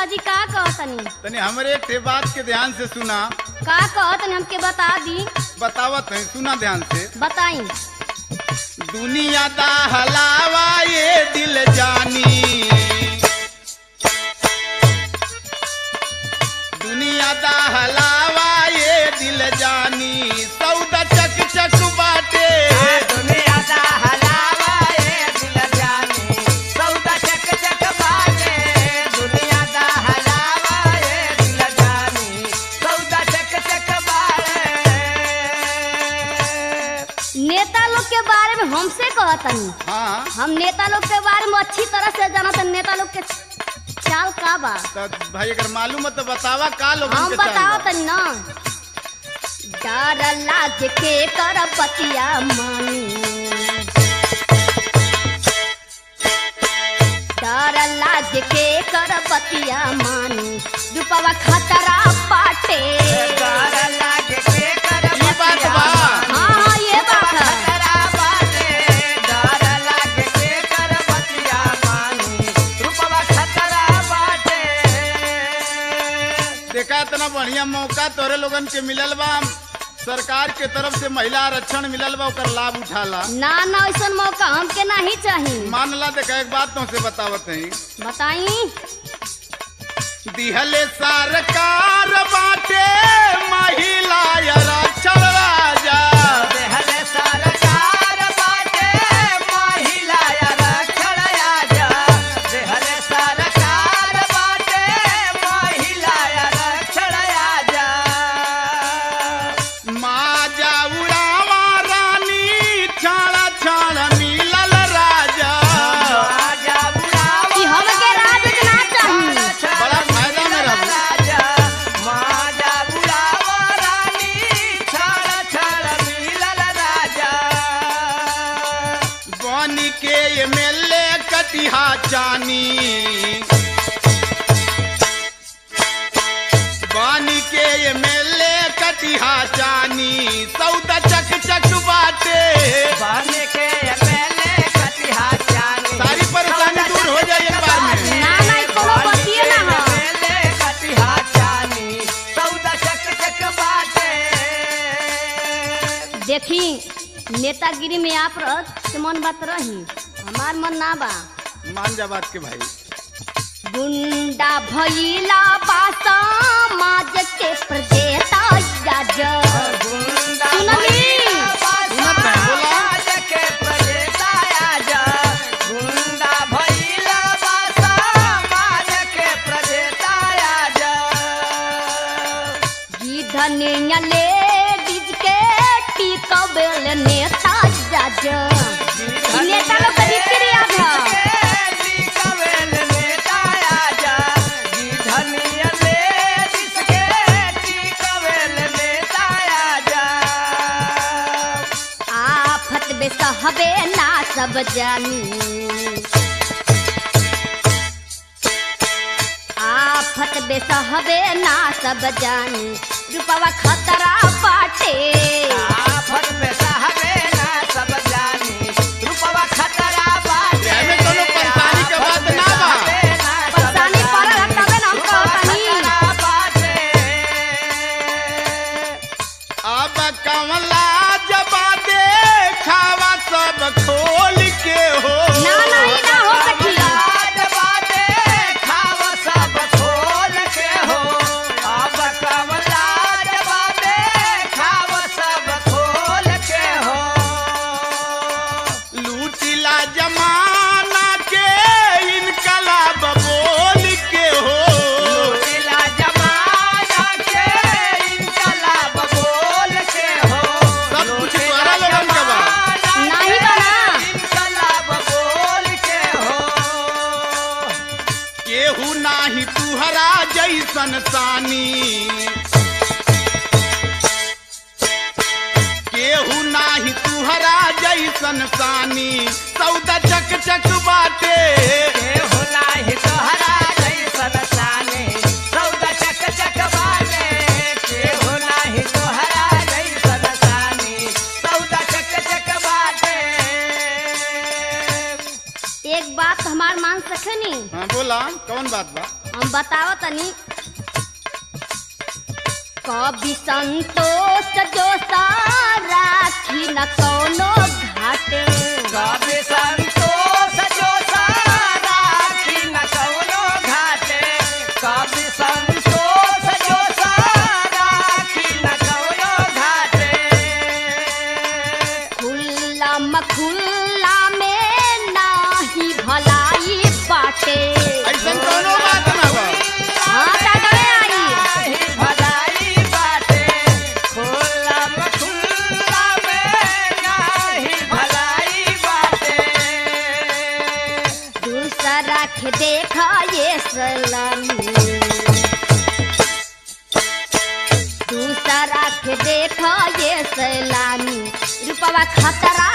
पिताजी का कहतनी तनी हमरे एक ठे बात के ध्यान से सुना का कहतनी हमके बता दी बतावत है सुना ध्यान से बताई दुनिया दा हलावा ये दिल जानी दुनिया दा हलावा ये दिल जानी सौदा चक चक बाटे दुनिया दा हलावा ए दिल जानी सौदा चक चक बाटे दुनिया दा हलावा ए दिल जानी सौदा चक चक बाटे नेता लोग के बारे में हमसे कहतनी हाँ हम नेता लोग के बारे में अच्छी तरह से जानत नेता लोग के चाल का बा तो भाई अगर मालूम है तो बतावा का लोग हम बताओ तनी ना डर लाज के कर पतिया मानी डर लाज के कर पतिया मानी रूपवा खतरा पाटे डर लागे के कर ये बात बा हाँ हाँ ये बात है खतरा बाटे डर लागे के कर बतिया मानी रूपवा खतरा बाटे देखा इतना बढ़िया मौका तोरे लोगन के मिलल बा सरकार के तरफ से महिला आरक्षण मिलल बा ओकर लाभ उठाला ना ना ऐसा मौका हमके नहीं चाहिए मानला देखा एक बात तुमसे बतावत है बताई दिहले सरकार बाटे महिला आरक्षण राजा देहले सरकार बाटे महिला आरक्षण आजा देहले सरकार बाटे महिला आरक्षण आजा माजा उड़ावा रानी छाड़ा छाड़ा मिलल राजा आजा बुलावा कि हमके राज ना चाहिए बड़ा फायदा में रहबू। राजा माजा बुलावा रानी छाड़ छाड़ मिलल राजा बन के एमएलए कटिहा चानी बन के एमएलए कटिहा चानी सौदा चक चक बाटे बाने के पहले कटिहा जानी सारी परेशानी दूर हो जाए एक बार में ना ना ई कोनो बतिये ना है पहले कटिहा जानी सौदा चक चक बाटे देखी नेतागिरी में आप रहत से मन बात रही हमार मन ना बा मान जा बात के भाई गुंडा भइला बा समाज के प्रदेता जज गुंडा सुनली? सुनत है, बोला। समाज के प्रदेता आजा गुंडा भइला बा समाज के प्रदेता आजा गिधनिया लेडीज के टिकबेल नेता जज ई नेता लोग के रीति रिवाज है आफत बेसहबे ना सब जानी आफत बेसहबे ना सब जानी रूपवा खतरा पाटे एमे कोनो परेशानी के बात ना बा परेशानी पड़ल है तबे ना हम कहतनी अब कमला जबा दे खावा सब खोल के हो ना ना ई ना हो सकी लूटिला जमाना के इनकलाब बोल के हो सब कुछ तोहरा लोगन के बा नाही बना केहू नाही तुहरा जैसन सानी केहू नाही तुहरा जैसन सानी सौदा चक चक बाटे एक बात हमार मान सकेनी हाँ बोला कौन बात बा हम बताओ तनी कभी संतोष जो राखी न कोनो घाटे कभी संतोष जो सारा न कौनो घाटे कभी संतोष जो सारा न कौनो घाटे खुल्ला मखुल्ला में नाही भलाई बाटे ऐसा कोनो बात ना बा हाँ दादा आई नाही भलाई बाटे खुला खुला में नाही भलाई बाटे दूसरा के देखा ये सलामी दूसरा के देखा ये सलामी रुपवा खतरा